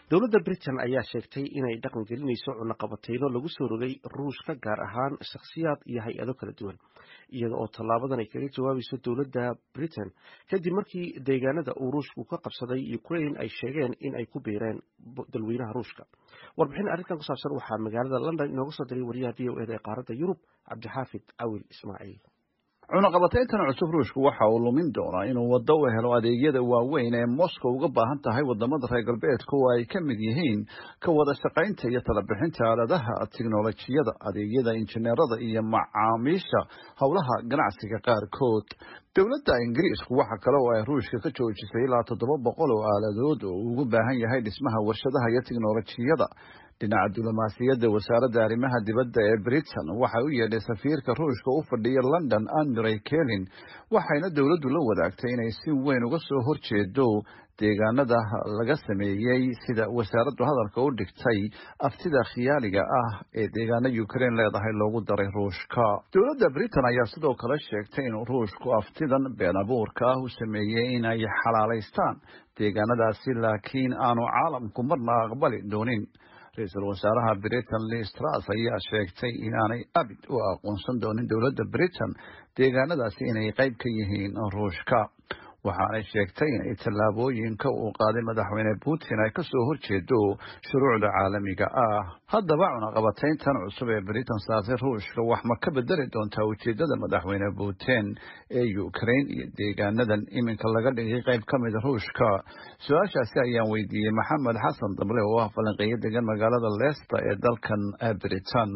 dowladda britain ayaa sheegtay inay dhaqan gelinayso cunaqabateyno lagu soo rogay ruushka gaar ahaan shakhsiyaad iyo hay-ado kala duwan iyada oo tallaabadan ay kaga jawaabayso dowladda britain kadib markii deegaanada uu ruushku ka qabsaday ukraine ay sheegeen in ay ku biireen dalweynaha ruushka warbixin arrintan ku saabsan waxaa magaalada london inooga soo diray wariyaha v o eda ee qaaradda yurub cabdixaafid cawil ismaaciil cunaqabatayntan cusub ruushku waxa uu lumin doonaa inuu waddo u helo adeegyada waaweyn ee moscow uga baahan tahay wadamada reer galbeedka oo ay ka mid yihiin ka wada shaqaynta iyo talabixinta aaladaha tiknolojiyada adeegyada injineerada iyo macaamiisha howlaha ganacsiga qaarkood dowladda ingiriisku waxa kale oo ay ruushka ka joojisay ilaa toddoba boqol oo aaladood oo ugu baahan yahay dhismaha warshadaha iyo tiknolojiyada dhinaca diblomaasiyadda wasaaradda arrimaha dibadda ee britain waxay u yeedhay safiirka ruushka u fadhiya london andrey kelin waxayna dowladdu la wadaagtay inay si weyn uga soo horjeedo deegaanada laga sameeyey sida wasaaraddu hadalka u dhigtay aftida khiyaaliga ah ee deegaana ukraine leedahay loogu daray ruushka dowladda britain ayaa sidoo kale sheegtay in ruushku aftidan been abuurka ah u sameeyey inay xalaalaystaan deegaanadaasi laakiin aanu caalamku marna aqbali doonin ra-iisul wasaaraha britain liz truss ayaa sheegtay inaanay abid u aqoonsan doonin dowladda britain deegaanadaasi inay qayb ka yihiin ruushka waxaanay sheegtay inay tallaabooyinka uu qaaday madaxweyne putin ay kasoo horjeedo shuruucda caalamiga ah haddaba cunaqabatayntan cusub ee britain saartay ruushka wax ma ka bedeli doontaa ujeedada madaxweyne putin ee ukraine iyo deegaanadan iminka laga dhigay qayb ka mida ruushka su-aashaasi ayaan weydiiyey maxamed xasan dable oo ah falanqeeyo degan magaalada leicester ee dalkan britain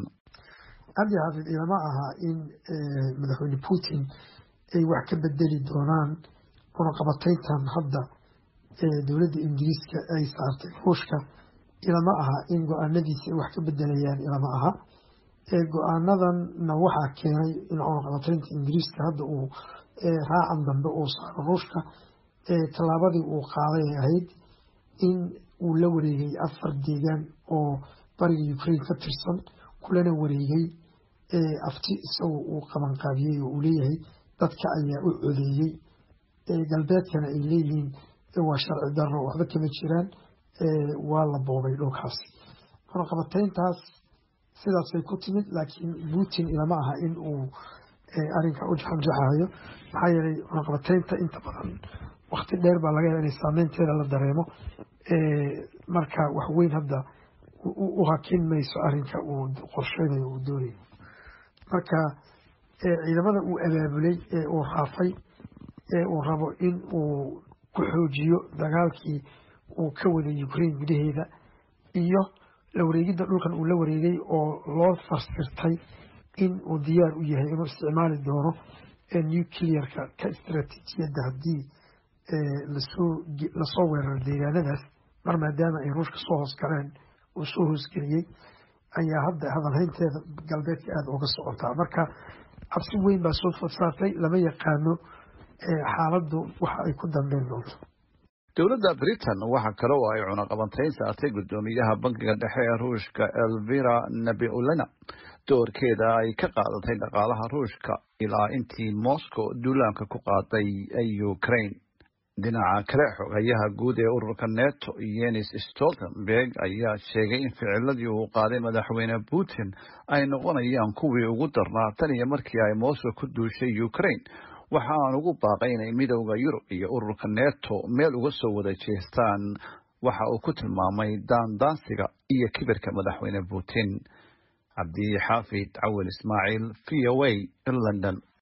cabdi xaafid ilama aha in madaxweyne putin ay wax ka bedeli doonaan cunaqabatayntan hadda ee dowladda ingiriiska ay saartay ruushka ilama aha in go-aanadiisa ay wax ka bedelayaan ilama aha go-aanadanna waxaa keenay in cunaqabataynta ingiriiska hadda uu raacan dambe uu saaro ruushka tallaabadii uu qaaday ay ahayd in uu la wareegay afar deegaan oo bariga ukraine ka tirsan kulana wareegay afti isagoo uu qabanqaabiyey oo uu leeyahay dadka ayaa u codeeyey galbeedkana ay leeyihiin waa sharci darro waxba kama jiraan waa la boobay dhulkaasi cunaqabatayntaas sidaasay ku timid laakiin putin ilama aha in uu arinka u jaxanjaxayo maxaa yeelay cunaqabataynta inta badan wakti dheer baa laga yaaba inay saameynteeda la dareemo marka wax weyn hadda u hakin mayso arinka uu qorsheynayo uu doonayo marka ciidamada uu abaabulay ee uu raafay ee uu rabo in uu ku xoojiyo dagaalkii uu ka waday ukraine gudaheeda iyo la wareegidda dhulkan uu la wareegay oo loo farsirtay in uu diyaar u yahay inuu isticmaali doono nuclearka ka istaraatiijiyadda haddii lasoo weeraro deegaanadaas mar maadaama ay ruushka soo hoosgaleen uu soo hoosgeliyey ayaa hadda hadalhaynteeda galbeedka aada uga socotaa marka cabsi weyn baa soo fodsaartay lama yaqaano xaaladdu waxa ay ku dambeyn doonto dowladda britain waxa kale oo ay cunaqabantayn saartay guddoomiyaha bankiga dhexe ee ruushka elvira nabiulena doorkeeda ay ka qaadatay dhaqaalaha ruushka ilaa intii moscow duulaanka ku qaaday ukraine dhinaca kale xogayaha guud ee ururka neto yenis stoltenberg ayaa sheegay in ficiladii uu qaaday madaxweyne putin ay noqonayaan kuwii ugu darnaa tan iyo markii ay moscow ku duushay ukraine waxa aan ugu baaqay inay midowda yurub iyo ururka neto meel uga soo wada jeestaan waxa uu ku tilmaamay daandaansiga iyo kibirka madaxweyne putin cabdi xaafid cawil ismaaciil v o a london